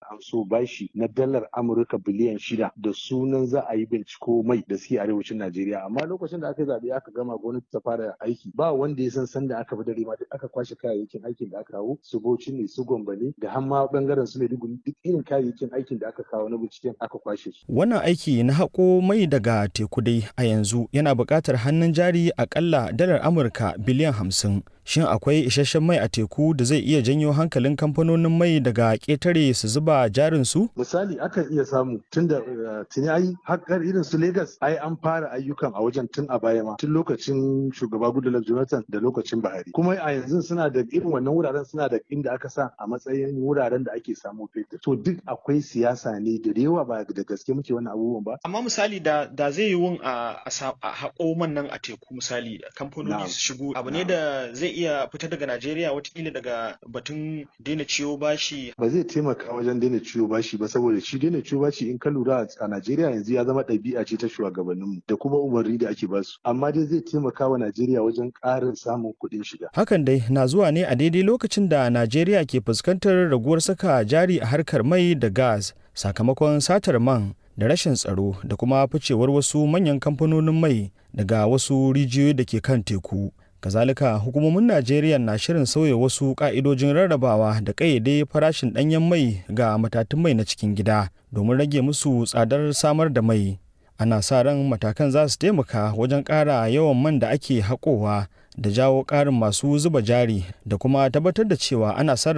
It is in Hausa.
amso bashi na dalar Amurka biliyan shida da sunan za a yi binciko mai da suke arewacin Najeriya amma lokacin da aka zaɓe aka gama gwamnati ta fara aiki ba wanda ya san sanda aka bi dare ma duk aka kwashe kayayyakin aikin da aka kawo su Bauchi ne su Gombe ne da har ma bangaren su Maiduguri duk irin kayayyakin aikin da aka kawo na binciken aka kwashe su. Wannan aiki na haƙo mai daga teku dai a yanzu yana buƙatar hannun jari akalla dalar Amurka biliyan hamsin. Shin akwai isasshen mai a teku da zai iya janyo hankalin kamfanonin mai daga ƙetare su zuba jarin su? Misali akan iya samu tun da tuni ai haƙar irin su Legas ai an fara ayyukan a wajen tun a baya ma tun lokacin shugaba Goodluck Jonathan da lokacin Buhari. Kuma a yanzu suna da irin wannan wuraren suna da inda aka sa a matsayin wuraren da ake samu fetur. To duk akwai siyasa ne da yawa ba da gaske muke wannan abubuwan ba. Amma misali da da zai yi wun a haƙo man nan a teku misali kamfanoni su shigo abu ne da zai iya fita daga Najeriya watakila daga batun daina ciwo bashi. Ba zai taimaka wajen daina ciwo bashi ba saboda shi daina ciwo bashi in ka lura a Najeriya yanzu ya zama ɗabi'a ce ta shugabanninmu da kuma umarni da ake basu. Amma dai zai taimaka wa Najeriya wajen ƙarin samun kuɗin shiga. Hakan dai na zuwa ne a daidai lokacin da Najeriya ke fuskantar raguwar saka jari a harkar mai da gas sakamakon satar man da rashin tsaro da kuma ficewar wasu manyan kamfanonin mai daga wasu rijiyoyi da ke kan teku. kazalika hukumomin najeriya na shirin sauya wasu ka'idojin rarrabawa da ƙayyade farashin ɗanyen mai ga matatun mai na cikin gida domin rage musu tsadar samar da mai ana sa ran matakan za su taimaka wajen ƙara yawan man da ake haƙowa da jawo ƙarin masu zuba jari da kuma tabbatar da cewa ana sarrafa